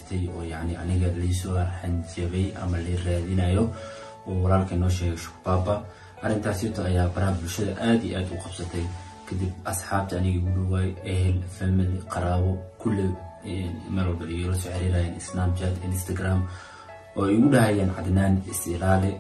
jirtay oo yani aniga laysoo hanjabay ama la raadinayo oo walaalka noo sheegay shukbaaba arrintaasito ayaa baraha bulshada aada iyo aada u qabsatay kadib asxaabta aniga igu dhawaay ehel family qaraabo kulle meel walba igala soo xiriirayeen snapchat instagram oo igu dhahayeen cadnaan is ilaali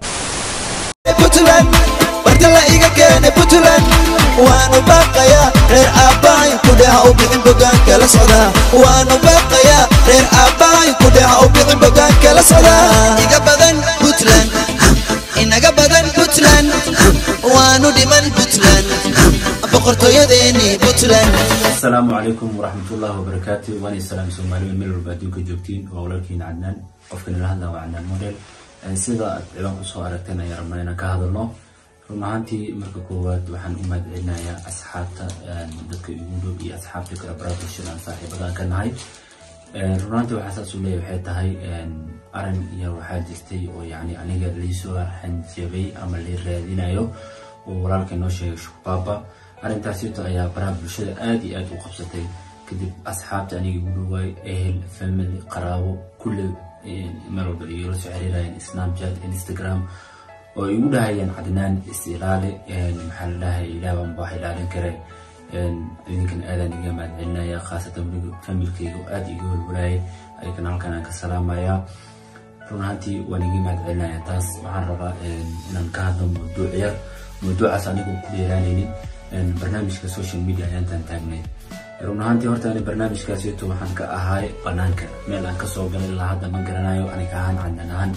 puntland bartala iga keene puntland waanu baaqayaa reer aabbahay kudheha u bixin bogaanka la socdaa waanu baaqayaa reer aabbahay kudheha u bixin bogaanka la socdaa iga badan puntland inaga badan puntland waanu dhiman puntland boqortooyadeeni puntland asalaamu calaykum waraxmatullahi wabarakaatu waani salaam soomaaliya meel walba adduunka joogtiin waa walaalkiina cadnaan qofka nala hadlaa waa cadnaan model sida aad ciwaan kusoo aragteen ayaan rabnaa inaan ka hadalno run ahaantii marka koowaad waxaan u mahadcelinayaa asxaabta dadka igu dhow iyo asxaabta kale baraha bulshada aan saaxiibadaan ka nahay run ahaantii waxaa saas u leeyahay waxay tahay arin iyo waxaa jirtay oo yani aniga laysoo hanjabay ama la raadinayo oo walaalka noo sheegay shukbaaba arrintaasito ayaa baraha bulshada aada iyo aada u qabsatay kadib asxaabta aniga igu dhawaay ehel family qaraabo kulle meel walba igala soo xiriirayeen snapchat instagram oo igu dhahayeen cadnaan is ilaali maxaa la dhahay ilaah baan baax ilaalin kare idinkan aadaan iga mahadcelinaya khaasatan familkayga aada iga walwalaayay ayagana halkan aan ka salaamaya run ahaantii waan iga mahadcelinaya taas waxaan rabaa inaan ka hadlo mawduuc yar mawduucaas anigu ku dheeraanaynin barnaamijka social media ayaantaan taagnay run ahaantii horta ani barnaamijkaasito waxaan ka ahaay banaanka meel aan kasoo galay ilaa hadda ma garanayo aniga ahaan cadnan ahaan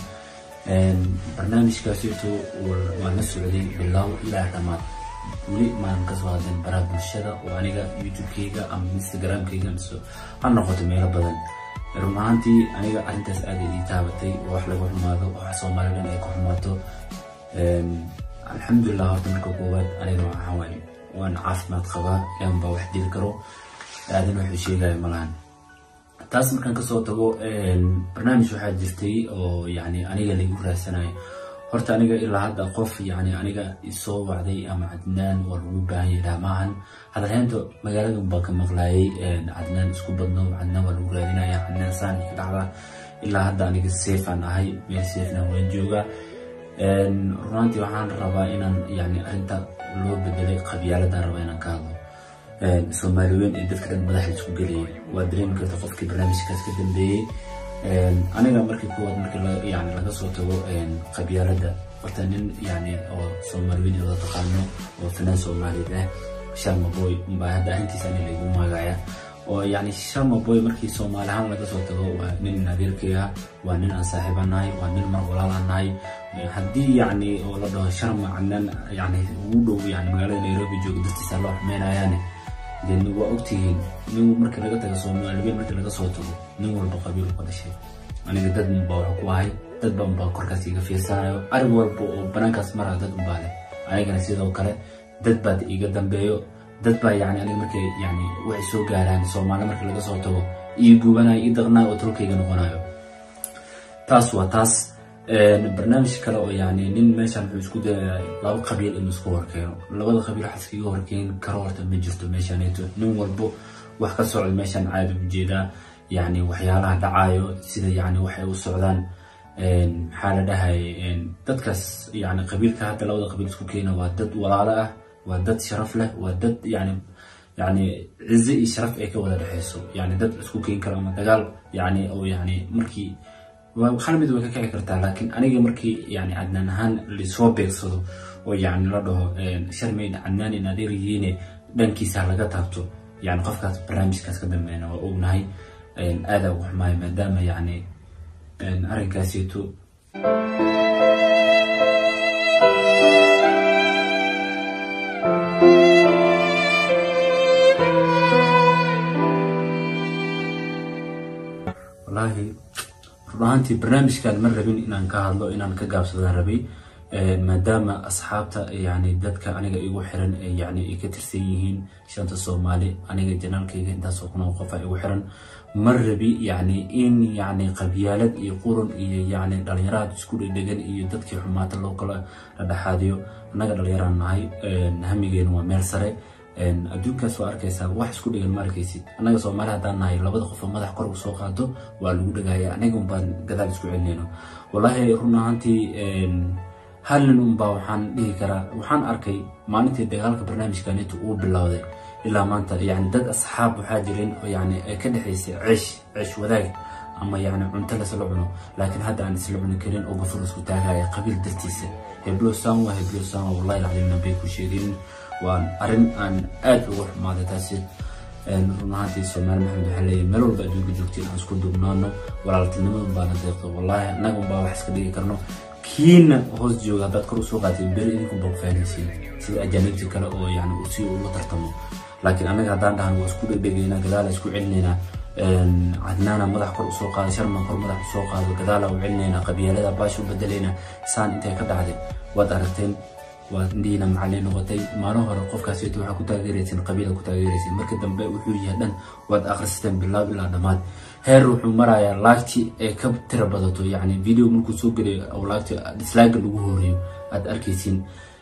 barnaamijkaasito waan la socday bilow ilaa dhammaad weli maan kasoo hadlin baraha bulshada oo aniga youtube-kayga ama instagram-kayga mise ha noqoto meelo badan run ahaantii aniga arrintaas aada ii taabatay oo wax laga xumaado oo wax soomaalidan ay ku xumaato alxamdulilah horta marka koowaad aniga waxaa waaye waan caafimaad qabaa ilaan baa wax dili karo aadan wuxuu sheegaya malahan taas markaan kasoo tago barnaamij waxaa jirtay oo yani aniga laigu raadsanayo horta aniga ilaa hadda qof yani aniga isoo wacday ama cadnaan waa lagu baahan yahay dhaamaahan hadalheynta magaaladan baa ka maqlaayay cadnaan isku badno cadnaan waa lagu raadinaya cadnaan saan ka dhacda ilaa hadda aniga safe aan ahay meel safena waan joogaa runaantii waxaan rabaa inaan yani arrinta loo bedelay qabyaaladan rabaa inaan ka hadlo soomaali weyn ee dadka dhan madaxa isku gelayay waa dareemi karta qofkii barnaamijkaas ka dambeeyey aniga markii kuwaad markii yani laga soo tago qabyaalada horta nin yani oo soomaali weyn wada taqaano oo fanaan soomaaliyeed ah sharma boy baa hadda arrintiisa ani laygu maagaya oo yani sharma boy markii soomaali ahaan laga soo tago waa nin nadiirkay ah waa nin aan saaxiiba nahay waa nin mar walaalaan nahay haddii yani oo la dhaho sharma cadnaan yani ugu dhow yani magaalada nairobi jooga dartiisa loo xumeynayaane dee waa ogtihiin nin markii laga tago soomaaliyeed markii laga soo tago nin walba qabiil ka dhashay aniga dad unbaa wax ku ahay dad baan baa korkaas iga fiirsanayo arig walba oo banaankaas maraa dad unbaa leh anigana sidoo kale dad baa iga dambeeyo dad baa yani aniga markay yani waxay soo gaaraan soomaali markii laga soo tago ii gubanayo ii daqnayo oo tolkayga noqonayo taas waa taas barnaamij kale oo yani nin meeshan wuxuu isku dayaya laba qabiil inuu isku horkeeno labada qabiil wax iskaga horkeen karo horta ma jirto meeshaneeto nin walbo wax ka socda meeshan caadi ujeedaa yani waxyaalaha dhacayo sida yani waxay u socdaan maxaa la dhahay dadkaas yani qabiilka hadda labada qabiil isku keena waa dad walaalo ah waa dad sharaf leh waa dad yani yani cize iyo sharaf ay ka wada dhexeyso yani dad isku keeni karo ama dagaal yani oo yani markii hal mid way ka kici kartaa laakiin aniga markii yani cadnaan ahaan lisoo beegsado oo yani la dhaho sharmayn cadnaan in adeer yihiine dhankiisa laga taabto yani qofkaas barnaamijkaas ka dambeena waa ognahay aadaa ugu xumaaya maadaama yani arrinkaasito wallaahi run ahaantii barnaamijkan ma rabin inaan ka hadlo inaan ka gaabsadaan rabay maadaama asxaabta yani dadka aniga igu xiran yani ay ka tirsan yihiin shanta soomaali aniga janaalkayga intaasoo kuna qofa igu xiran ma rabi yani in yani qabyaalad iyo qurun iyo yani dhalinyaraad isku dhedhegan iyo dadkii xumaata loo kala dhadhexaadiyo annaga dhalinyaraan nahay hamigeena waa meel sare adduunkaas waa arkaysaa wax isku dhigan ma arkaysid annaga soomaali haddaan nahay labada qof oo madax kor u soo qaado waa lagu dhagaya aniga unbaan gadaal isku celinayno wallaahi run ahaantii hal nin unbaa waxaan dhihi karaa waxaan arkay maalintii dagaalka barnaamijkanita uu bilowday ilaa maanta yani dad asxaab waxaa jireen oo yani ay ka dhexaysay ceesh ceesh wadaag ama yani cunto lasla cuno laakiin hadda aan isla cuni karin oo gafur isku taagaya qabiil dartiisa heblo saan waa heblo saan waa wallahi laclimna bay ku sheegin waan arrin aan aad uga xumaaday taasi run ahaantii soomaali maxamed waxaa leeyahay meel walba adduunka joogtiin aan isku duubnaano walaaltinimadan baana deeqdo wallaahi annaga unbaa wax iska dhigi karno kiina hoos jooga haddaad kor usoo qaatay beri idinkunbaa ku fahanaysiin sida ajaanibta kale oo yani si ula tartamo laakiin annaga haddaan dhahan waa isku dhegdhegaynaa gadaala isku celinaynaa cadnaana madax kor usoo qaada sharman kor madax usoo qaado gadaala u celinaynaa qabyaalada baasha u bedelaynaa saan intay ka dhacday waad aragteen waa indhihiina macallin noqotay maalin hore qofkaasito waxaa ku taageeraysin qabiila ku taageeraysin marka dambe wuxuu yahay dhan waad akhristeen bilaab ilaa dhammaad heer wuxuu marayaa laagti ee ka tira badato yacni video markuu soo gelayo oo laagti dislaaga lagu horeeyo aad arkaysin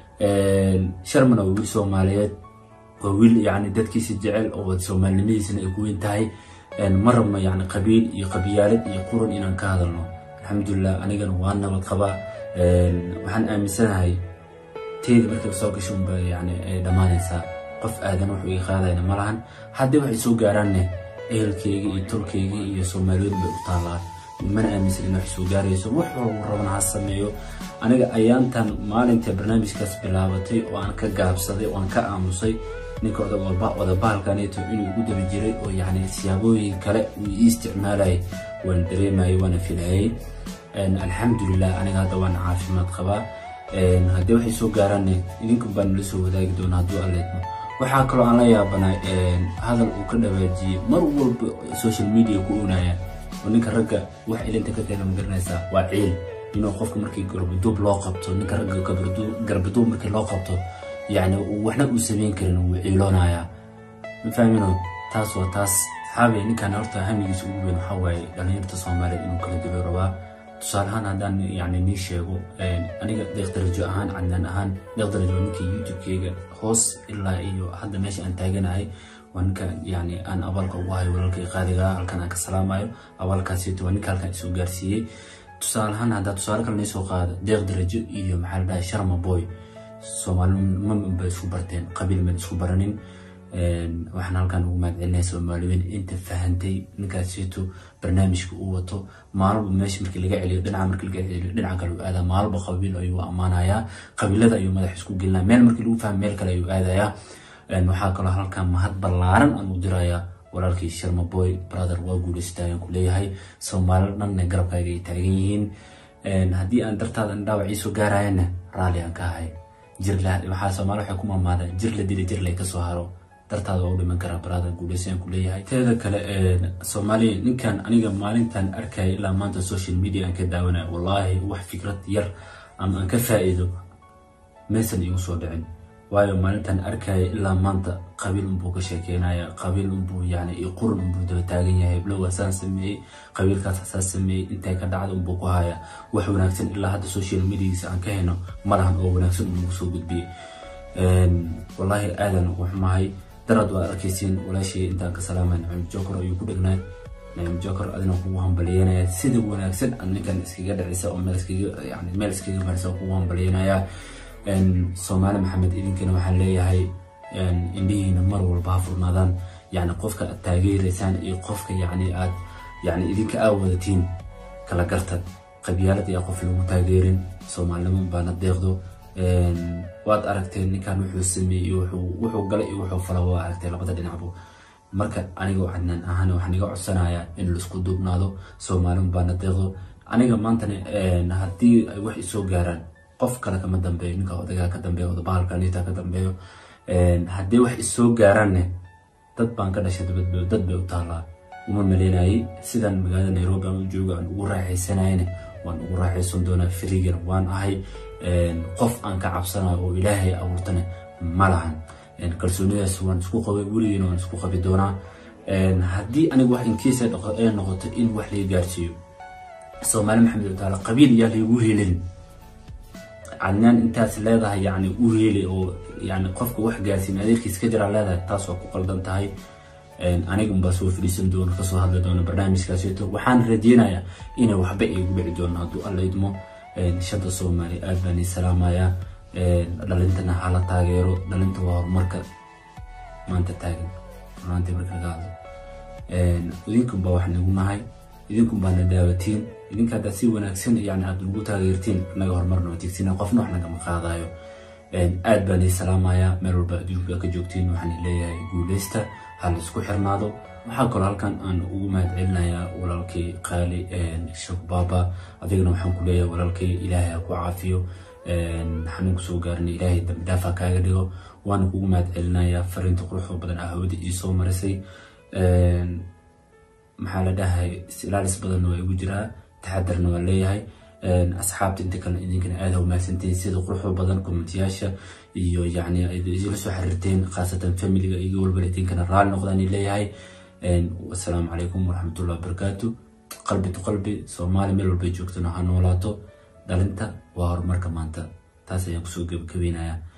sharman waa wiil soomaaliyeed waa wiil yacni dadkiisa jecel oo soomaalinimadiisana ay ku weyn tahay ma rabno yacni qabiil iyo qabyaalad iyo quran inaan ka hadalno alxamdulilah anigana waa nabad qabaa waxaan aaminsanahay teeda markay soo gasho unba yani ay dhammaanaysaa qof aadan wuxuu ii qaadayna ma lahan haddii waxay soo gaaraanne ehelkeyga iyo tolkeyga iyo soomaaliyeed bay u taallaan mana aaminsan in wax soo gaarayso wax walba rabana ha sameeyo aniga ayaantan maalinta barnaamijkaas bilaabatay oo aan ka gaabsaday oo aan ka aamusay ninka odabahalkaneeto inuu igu daba jiray oo yani siyaabooyin kale uu ii isticmaalayay waan dareemayay waana filayay alxamdulilah aniga hadda waan caafimaad qabaa haddii waxay soo gaaraanne idinka baan nala soo wadaagi doona hadduu alleedmo waxaa kaloo aan la yaabanay hadal uu ka dhawaajiyey mar walba social media ku oonaya oo ninka ragga wax ilinta ka keena magaranaysaa waa ciil inuu qofka markii garbaduub loo qabto ninka ragga garbaduub markii loo qabto yani waxna uu samayn karin wuu ciiloonayaa ma fahmino taas waa taas saxaabay ninkan horta hamigiisa ugu weyn waxaa waaye dhalinyarta soomaaliyeed inuu kala dulo rabaa tusaale ahaan haddaan yani nii sheego aniga deeqdarajo ahaan cadnaan ahaan deeqdarajo ninka youtube-keyga hoos ilaa iyo hadda meesha aan taaganahay waa ninka yani aan abaalka ugu hayo walaalkay qaadiga halkan aan ka salaamayo abaalkaasito waa ninka halkan isoo gaarsiiyey tusaale ahaan haddaa tusaale kale nii soo qaada deeqdarajo iyo maxaa la dhahay sharma boy soomaalinima ba isku barteen qabiil man isku baranin waxaan halkan ugu mahadcelinaya soomaaliweyn inta fahantay ninkaasito barnaamijka uu wato maalba meesha markii laga celiyo dhinaca markii laga celiyo dhinaca kale uu aadaa maalba qabiil ayuu ammaanayaa qabiilada ayuu madax isku gelinaya meel markii lagu fahmo meel kale ayuu aadayaa waxaa kaloo halkan mahad ballaaran aan u dirayaa walaalkii sharma boy brother waa guulaysta ayaan ku leeyahay soomaali dhanna garabkaaga ay taagan yihiin haddii aan dartaada dhaawac iisoo gaarayana raalli aan ka ahay jirla waxaa soomaali waxay ku maamaada jir la dili jir lay kasoo haro dartaada waa u dhiman karaa brother guulaysa aan ku leeyahay teeda kale soomaaliya ninkan aniga maalintan arkaya ilaa maanta social media aan ka daawanaya wallaahi wax fikrad yar ama aan ka faa'iido maysan igu soo dhicin waayo maalintan arkaya ilaa maanta qabiil unbuu ka sheekeynaya qabiil unbuu yani iyo qurun unbuu daba taagan yahay heblow asaan sameeyey qabiilkaas asaa sameeyey intay ka dhacda unbuu ku haya wax wanaagsan ilaa hadda social mediagiisa aan ka hayno malahan oo wanaagsan unagu soo gudbiyey wallaahi aadan ugu xumahay darad waad arkaysiin walaashii intaan ka salaamay nacim jokor ayuu ku dhegnaa nacim jokor adina kugu hambaliyanaya sida wanaagsan aan ninkan iskaga dhacisa oo meel iskaga yani meel iskaga marisa kugu hambaliyanaya soomaali maxamed idinkana waxaan leeyahay indhihiina mar walba ha furnaadaan yani qofka aad taageeraysaan iyo qofka yani aad yani idinka aa wadatiin kala gartad qabyaalad ayaa qof lagu taageerin soomaalinimo baana deeqdo waad aragteen ninkan wuxuu sameeyey wuxuu galay iyo wuxuu fala waa aragtay labada dhinacbu marka anigoo cadnaan ahaan waxaan iga codsanayaa in laisku duubnaado soomaalin baana deeqdo aniga maantana haddii ay wax isoo gaaraan qof kale kama dambeeyo ninka odagaa ka dambeeyo odabahalka niita ka dambeeyo haddii wax isoo gaaraanne dad baan ka dhashay dabadba dad bay u taallaa uma maleynayay sidaan magaalada nairobi aan u joogo aan ugu raaxaysanayne waan ugu raaxaysan doonaa firigan waan ahay qof aan ka cabsanayo oo ilaahay abuurtane ma lahan kalsoonidaas waan isku qabay weligiina waan isku qabi doonaa haddii aniga wax inkiisa ay noqoto in wax laga gaarsiiyo soomaali maxamed wataala qabiil yaa laygu helin cadnaan intaas leedahay yani u heeli oo yani qofka wax gaarsiin adeerkiis ka jiraa leedahay taas waa ku qaldan tahay anigan baa soo fadhiisan doona kasoo hadli doona barnaamijkaasito waxaan rajeynayaa inay waxba igu dhici doono hadduu alla idmo shanta soomaaliya aad baan ii salaamayaa dhalintana hala taageero dhalinta waa horumarka maanta taagan maanta marka laga hadlo idinkun baa wax nagu nahay idinkun baana daawatiin idinka haddaad si wanaagsan yani aad nagu taageertiin naga horumarna watigsina qofna wax nagama qaadayo aad baan ii salaamayaa meel walba adduunka ka joogtiin waxaan leeyahay guuleysta ha la isku xirnaado waxaa kaloo halkan aan ugu mahad celinayaa walaalkay qaali sheekh baaba adigana waxaan ku leeyahay walaalkay ilaahay ha ku caafiyo xanuun kusoo gaarina ilaahay dambi dhaaf ha kaaga dhigo waana kugu mahad celinayaa fariinta quruxda badan ah hawada ii soo marisay maxaa la dhahay isilaalis badanna waa igu jiraa taxadarna waa leeyahay asxaabta inta kale idinkana aada ha umahadsantihiin sida quruxda badan kommentiyaasha iyo yani isla soo xiriirteen khaasatan familiga iga walbana idinkana raali noqdaan leeyahay wasalaamu calaykum waraxmatullahi wabarakaatu qalbi to qalbi soomaali meel walbay joogtana ha noolaato dhalinta waa horumarka maanta taas ayaan kusoo gebagabaynayaa